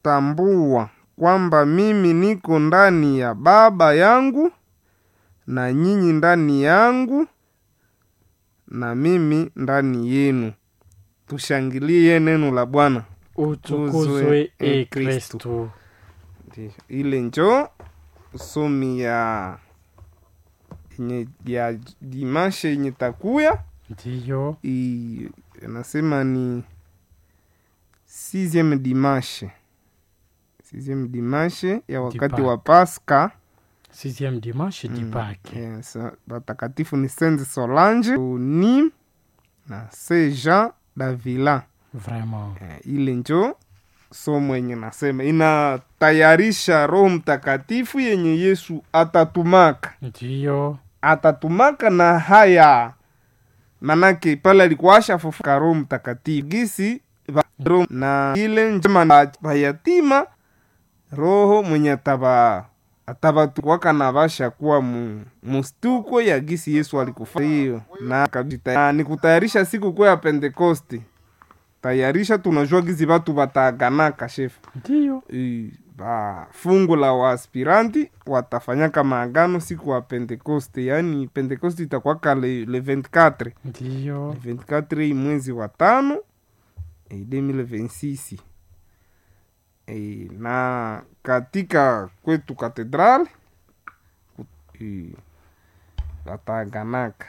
tambua kwamba mimi niko ndani ya Baba yangu na nyinyi ndani yangu na mimi ndani yenu. Tushangilie neno la Bwana. utukuzwe e e kristu Ndiyo, ile njo somi ya yenye ya dimashe yenye takuya ndiyo i- anasema ni sixieme dimashe sixieme dimashe ya wakati Dipa- wa Pasaka. sixième dimanche di Pâques. Yes, watakatifu ni Saint Solange ni na Saint Jean Davila. vraiment Eh, ile njo somo yenye nasema inatayarisha Roho Mtakatifu yenye Yesu atatumaka ndiyo atatumaka na haya manake pale alikuwa ashafufuka Roho Mtakatifu gisi va- Roho- na ile njema na vayatima Roho mwenye ataba atabatukwaka na vasha kuwa mu, mustuko ya gisi Yesu alikufa hiyo na kabisa na ni kutayarisha siku kuu ya Pentekoste tayarisha tunajua gizi vatu vataganaka shefu ndiyo I- ba fungu la waaspiranti watafanyaka maagano siku wa pentekoste yaani pentekoste itakwaka le, le 24 ndiyo le 24 hii mwezi wa tano e, 2026 e, na katika kwetu katedral wataaganaka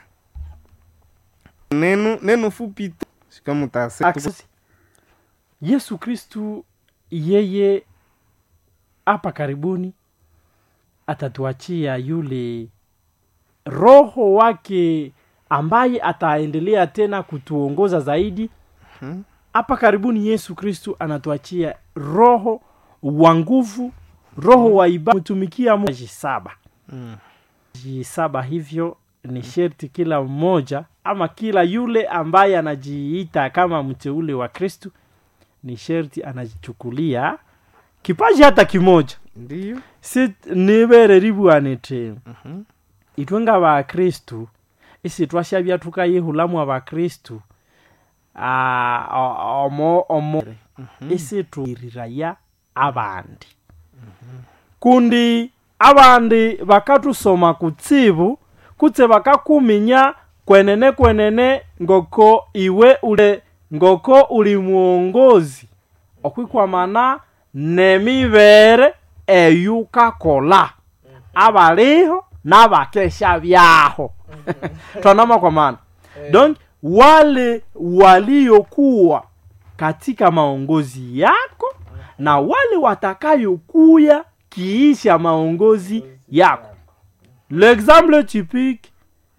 neno neno fupi tu sikamutase Access. yesu kristu yeye hapa karibuni atatuachia yule roho wake ambaye ataendelea tena kutuongoza zaidi Mhm. hapa karibuni yesu kristu anatuachia roho wa nguvu roho wa ibada mtumikia Mungu. saba Mm. saba hivyo ni sherti kila mmoja ama kila yule ambaye anajiita kama mteule wa kristu ni sherti anajichukulia kipaji hata kimoja ndiyo si nibere ribwanite Mhm. itwe nga bakristu isi twashabya tukayihulamu abakristu ah, o- omo omo isi tuiriraya abandi kundi abandi bakatusoma kutsibu kutse bakakuminya kwenene kwenene ngoko iwe ule ngoko uli mwongozi okwikwamana nemibere eyukakola abaliho n'abakesha byaho twanama kwa maana donc wale waliokuwa katika maongozi yako na wale watakayokuya kiisha maongozi yako l'exemple typique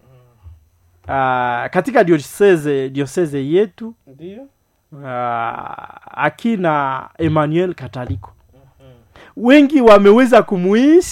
uh, katika diocese, diocese yetu ndiyo uh, akina emmanuel kataliko wengi wameweza kumuishi